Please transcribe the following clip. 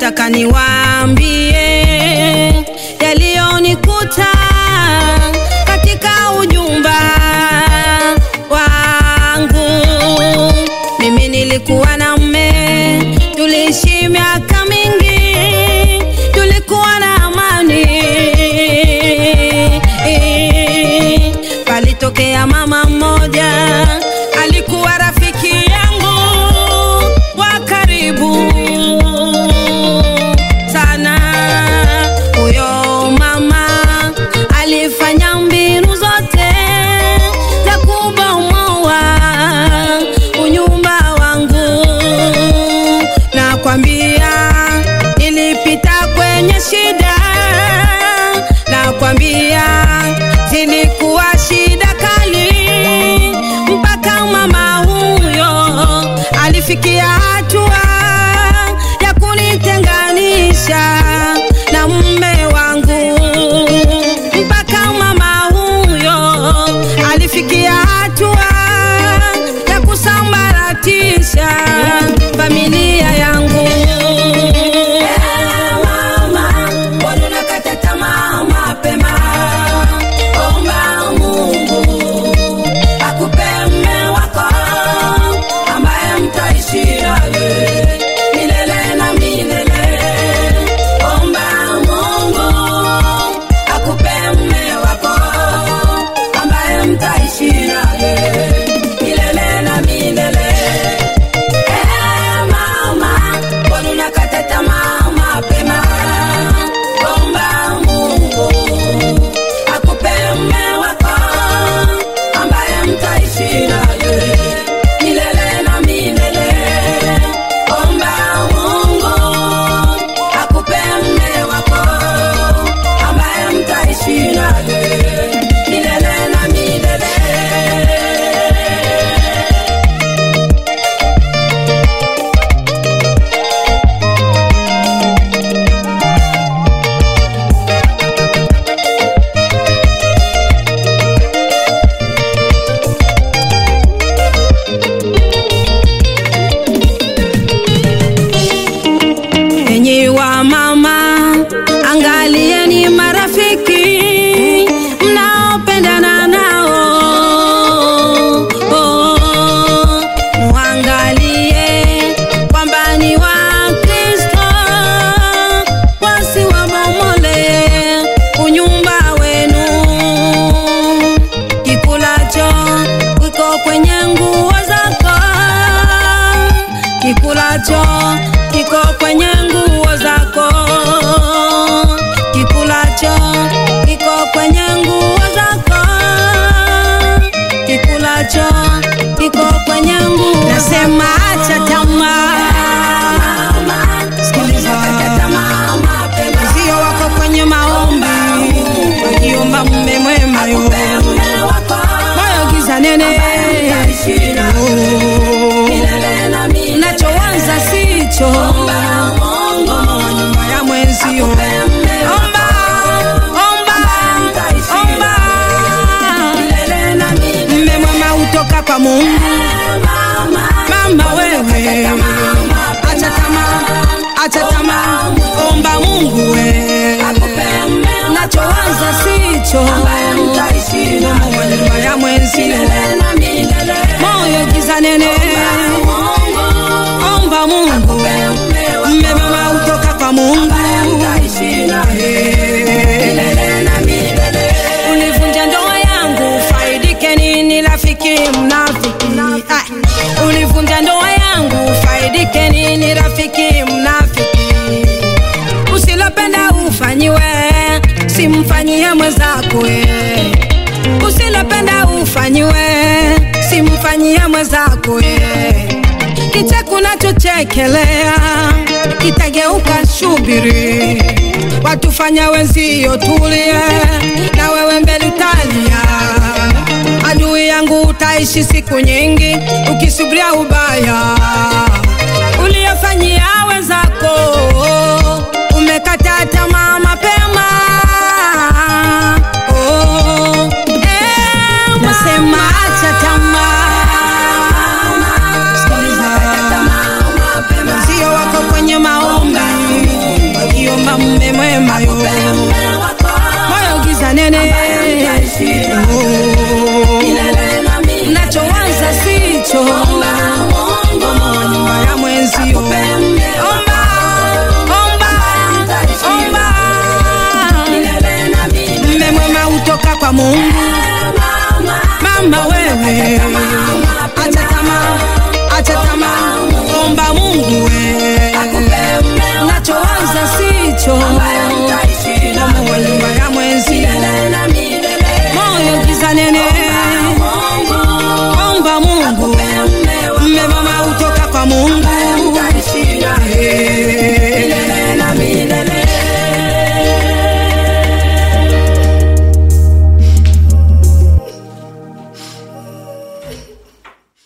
nataka niwaambie yaliyonikuta katika ujumba wangu. Mimi nilikuwa na mme, tuliishi miaka mingi, tulikuwa na amani. Palitokea mama mmoja, alikuwa rafiki yangu wa karibu sana. Huyo mama alifanya mbinu zote za kubomoa unyumba wangu. Nakwambia nilipita kwenye shida, nakwambia zilikuwa shida kali, mpaka mama huyo alifikia hatua ya kunitenganisha na mume wangu, mpaka mama huyo alifikia hatua ya kusambaratisha familia yangu. Mama, mbona unakata tamaa mapema? Omba Mungu akupe mume wako ambaye mtaishi naye milele na milele. Omba Mungu akupe mume wako ambaye mtaishi naye milele na milele. Eh, mama, mbona unakata tamaa mapema? Omba Mungu akupe mume wako ambaye mtaishi naye milele na milele. Omba Mungu akupe mume wako ambaye mtaishi naye milele na milele. Enyi wa mama, angalieni marafiki mnaopendana nao. Oh, muangalie kwamba ni wa Kristo, wasiwabomole unyumba wenu. Kikulacho kiko kwenye nguo zako kikulacho kiko kwenye nguo zako, kikulacho kiko kwenye nguo zako, kikulacho kiko kwenye nguo. Nasema acha tamaa, sikiliza, sio wako kwenye maombi, wakiomba mume mwema yo moyo giza nene Oh. Unachoanza sicho nyuma ya mwenzio. Omba, omba, omba. Mme mwema hutoka kwa Mungu. Mama wewe, acha tamaa, acha tamaa, omba Mungu we. Unachoanza sicho nyuma ya mwenzio. Moyo giza nene, omba Mungu. Mme mwema hutoka kwa Mungu. Ulivunja ndoa yangu, faidike nini rafiki mnafiki? Ah, Ulivunja ndoa yangu, faidike nini rafiki mnafiki? Usilopenda ufanyiwe, simfanyie mwenzako eh. Usilopenda ufanyiwe, simfanyie mwenzako eh. Kicheko unachochekelea kitageuka shubiri, watufanya wenzio tulie, na wewe mbele utalia. Adui yangu utaishi siku nyingi ukisubiria ubaya uliyofanyia wenzako, umekata tamaa mapema. Oh, eh, nasema acha tamaa Sikiliza. Sio wako kwenye maombi kesho